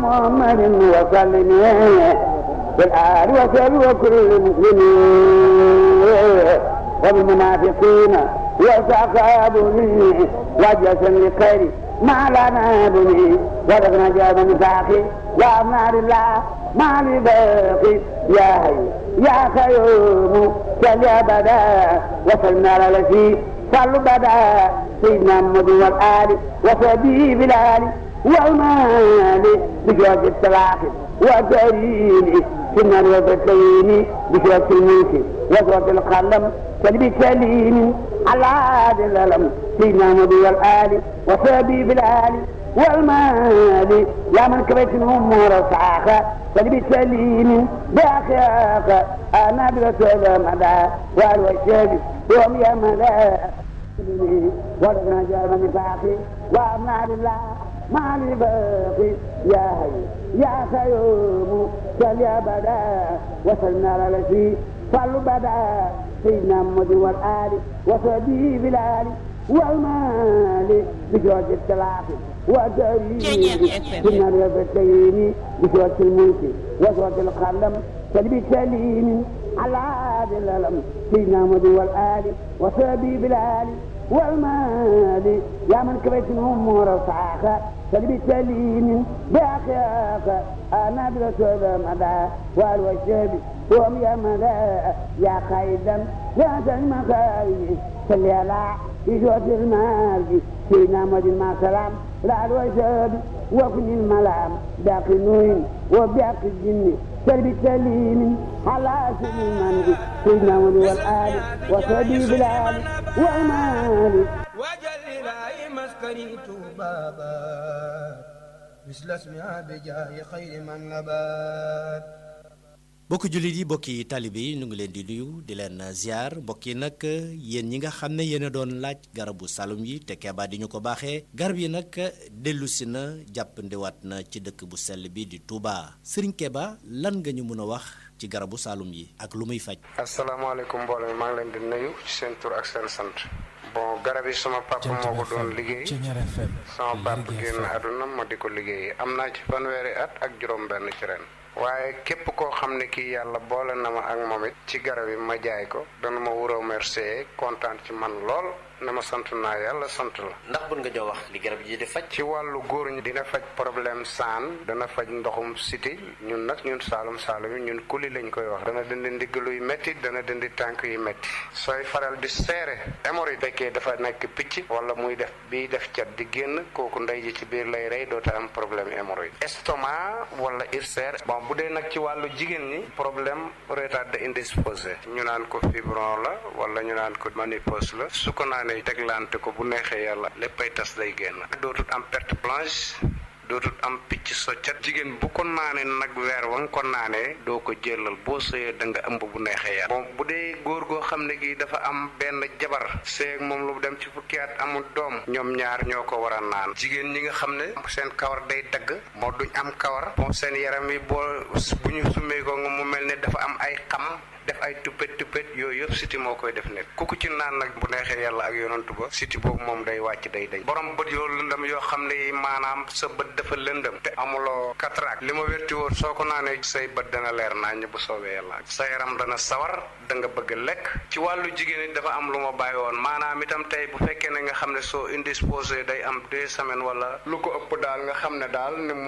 محمد وسلم بالآل وسلم وكل المسلمين وبالمنافقين وسأقابني وجسا لخير ما لنا بني ولقنا جاب نفاقي يا نار الله ما لي باقي يا حي يا خيوم سل أبدا وصلنا على الذي صلوا بدا سيدنا محمد والآل وصحبه بالآل والمال بجوز التلاقي وكريم في النار وبتين بجوز الملك وجوز القلم سلبي سليم على عاد الألم سيدنا محمد والآل وصحبه بالآل والمال يا من كبيت الأمور صعاخة سلبي سليم بأخياك أنا برسول مدى والوشاب يوم يا مدى ولدنا جاب نفاقي وأبنى لله ما لي باقي يا هي يا خيوم سل يا بدا وصلنا على الذي صلوا بدا سيدنا محمد والآل وصحبه بالآل والمال بجوز التلاقي وكريم كنا ربتين بجوز الملك وجوز القلم سلبي سليم على عاد الألم سيدنا محمد والآل وصحبه بالآل والمال يا من كبيت الأمور صعاخة سلبي سليم بأخياك أنا برسول مدى والوشاب وهم يا مدى يا خيدا يا المخايف صلي على يجوز المال سيدنا محمد مع سلام لا الوشاب وكن الملام باقي نوين وباقي الجن سلبي سليم على سليمان سيدنا محمد والآل وصحبه بالآل والمال وجل إلهي مسكني بابا مثل اسمها بجاه خير من نبات bokki jullit yi bokki taalibe yi ñu ngi leen di nuyu di leen ziar mbokk yi nag yéen ñi nga xam ne yéen a doon laaj garabu salum yi te Keba di ñu ko baaxee garab yi nag dellu si na jàppandiwaat na ci dëkk bu sell bi di Touba Serigne Keba lan nga ñu mën a wax ci garabu salum yi ak lu muy faj. asalaamaaleykum mbooloo mi maa ngi leen di nuyu ci seen tur ak seen sant bon garab yi sama papa moo ko doon liggéey sama papa génn àdduna ma di ko liggéey am naa ci fanweeri at ak juróom-benn ci ren. waaye képp koo xam ne kii yàlla boole na ma ak moom it ci garab yi ma jaay ko dana ma wuroo remercier kontaan ci man lool ne ma sant naa yàlla sant la. ndax bën nga jox wax li garab yi di faj. ci wàllu góor ñi dina faj problème saan dana faj ndoxum siti ñun nag ñun saalum saalum yi ñun kuli lañ koy wax dana dindi ndigg luy métti dana dindi tànk yu métti sooy faral di seere hémorroïde fekkee dafa nekk picc wala muy def biy def cat di génn kooku ndey ji ci biir lay rey doota am problème hémorroïde estomac wala ulcère bon bu dee nag ci wàllu jigéen ñi problème retard indisposé ñu naan ko fibron la wala ñu naan ko ménopause la su ko naanee teglante ko bu neexee yàlla léppay tas day génn dootut am perte blanche dootut am picc soccat jigéen bu ko naanee nag weer wa nga ko naanee doo ko jëlal boo sëyee da nga ëmb bu neexee yàlla bon bu dee góor goo xam ne gi dafa am benn jabar seeg moom lu dem ci fukki at amul doom ñoom ñaar ñoo ko war a naan jigéen ñi nga xam ne seen kawar day dagg moo duñ am kawar bon seen yaram yi boo bu ñu summee ko nga mu mel ne dafa am ay xam def ay tuppet tuppet yooyu yëpp siti moo koy def nekk ku ko ci naan nag bu neexee yàlla ak yonantu ba siti boobu moom day wàcc day dañ borom bët yoo lëndëm yoo xam ne maanaam sa bët dafa lëndëm te amuloo cataracte li ma wérti woon soo ko naanee say bët dana leer nañ bu soobee yàlla sa yaram dana sawar da nga bëgg lekk ci wàllu jigéen it dafa am lu ma bàyyi woon maanaam itam tey bu fekkee ne nga xam ne soo indisposé day am deux semaines wala lu ko ëpp daal nga xam ne daal ni